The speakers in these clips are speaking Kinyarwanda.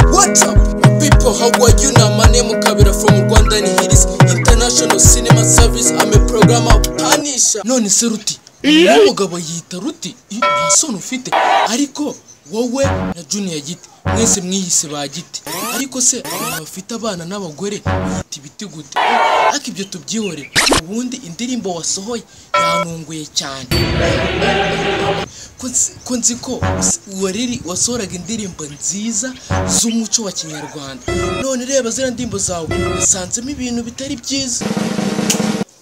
Yo, my people, how are you now? My name is Kabira from Rwanda and here is International Cinema Service. I'm a programmer, Panisha. None se Ruti. Uyu mugabo yita Ruti. I- Nta soni ufite. Ariko wowe na Junior Giti. Mwese mwiyise ba Giti. Ariko se abafite abana n'abagore yita ibiti gute? Ariko ibyo tubyihore. Ubundi indirimbo wasohoye yanunguye cyane. ko nzi- ko nzi ko s- wariri wasohoraga indirimbo nziza z'umuco wa kinyarwanda none reba ziriya ndirimbo zawe usanzemo ibintu bitari byiza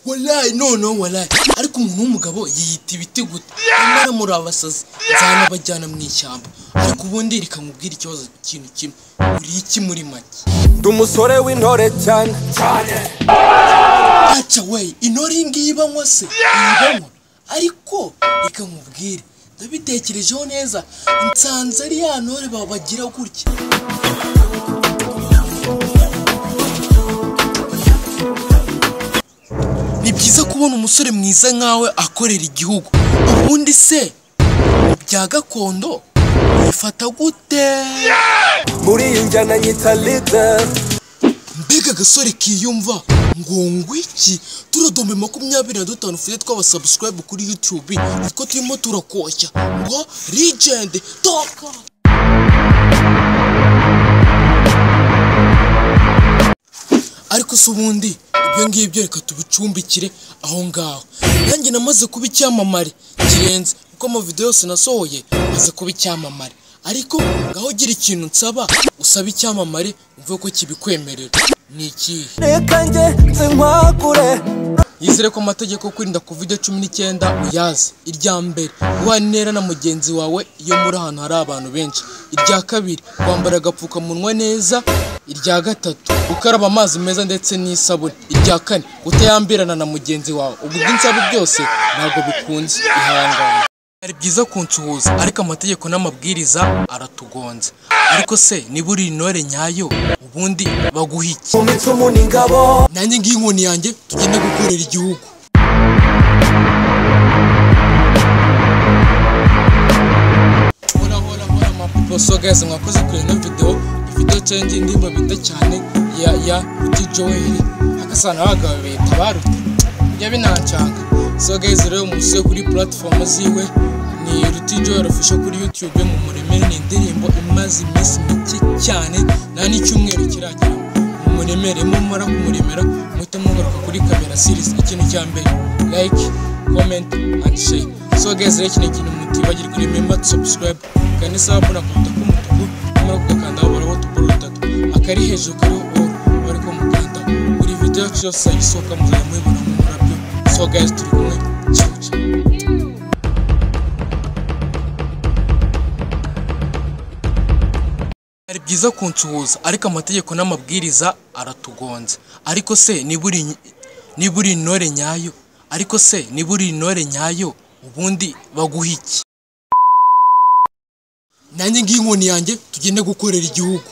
walayi noneho walayi ariko umuntu w'umugabo yiyita ibiti gute nyamara muri abasazi nzanabajyana mu ishyamba ariko ubundi reka nkubwire ikibazo ikintu kimwe uriye iki muri make ndi umusore w'intore cyane aca we intore iyi ngiyi ibanywa se ntibanywa ariko reka nkubwire ndabitekerejeho neza nsanze ari ya ntore ba- bagira gutya ni byiza kubona umusore mwiza nkawe akorera igihugu ubundi se mu bya gakondo bifata gute muri iyi njyana nyita leader mbega agasore kiyumva ngo ngwiki turodome makumyabiri na dutanu ufite tw'abasubscribe kuri youtube nitwo turimo turakoshya ngo legend toka ariko se ubundi ibyo ngibyo reka tubicumbikire aho ngaho nanjye namaze kuba icyamamare kirenze kuko amavidewo yose nasohoye maze kuba icyamamare ariko ngaho ugira ikintu nsaba usaba icyamamare umve ko kibikwemerera ni ikihe reka njye nsinkwakure yizere ko amategeko kwirinda covid cumi n'icyenda uyazi irya mbere guhana intera na mugenzi wawe iyo muri ahantu hari abantu benshi irya kabiri kwambara agapfukamunwa neza irya gatatu gukaraba amazi meza ndetse n'isabune irya kane kutayambirana na mugenzi wawe ubwo ibyo nsaba byose ntabwo bikunze ihangane byari byiza kunsuhuza ariko amategeko n'amabwiriza aratugonze ariko se niba uri intore nyayo ubundi baguha iki mu micumu ni ingabo nanjye ngiye inkoni yanjye tugenda gukorera igihugu so guys mwakoze kure ino video ifite change indirimbo bita cyane ya ya Ruti Joel akasana abagabo bita baruti yabinancanga so guys rero umusore kuri platform ziwe ni Ruti Joel official kuri YouTube mu muremere ni indirimbo imaze iminsi mike cyane nta n'icyumweru kiragera muremere mumara kumuremera muhite mugaruka kuri kamera series ikintu cya mbere like comment and share so guys rero iki ni ikintu mutibagirwa remember to subscribe kandi sawa mbona kuruta k'umutuku nimara kugakanda haburaho utuburo dutatu akari hejuru kariho all bari kumukanda buri video yacu yose isohoka muzajya muyibona mu murabyo so guys turi kumwe ciao ciao Byari byiza kunsuhuza ariko amategeko n'amabwiriza aratugonze ariko se niba uri niba uri intore nyayo ariko se niba uri intore nyayo ubundi baguha iki nanjye ngiye inkoni yanjye tugende gukorera igihugu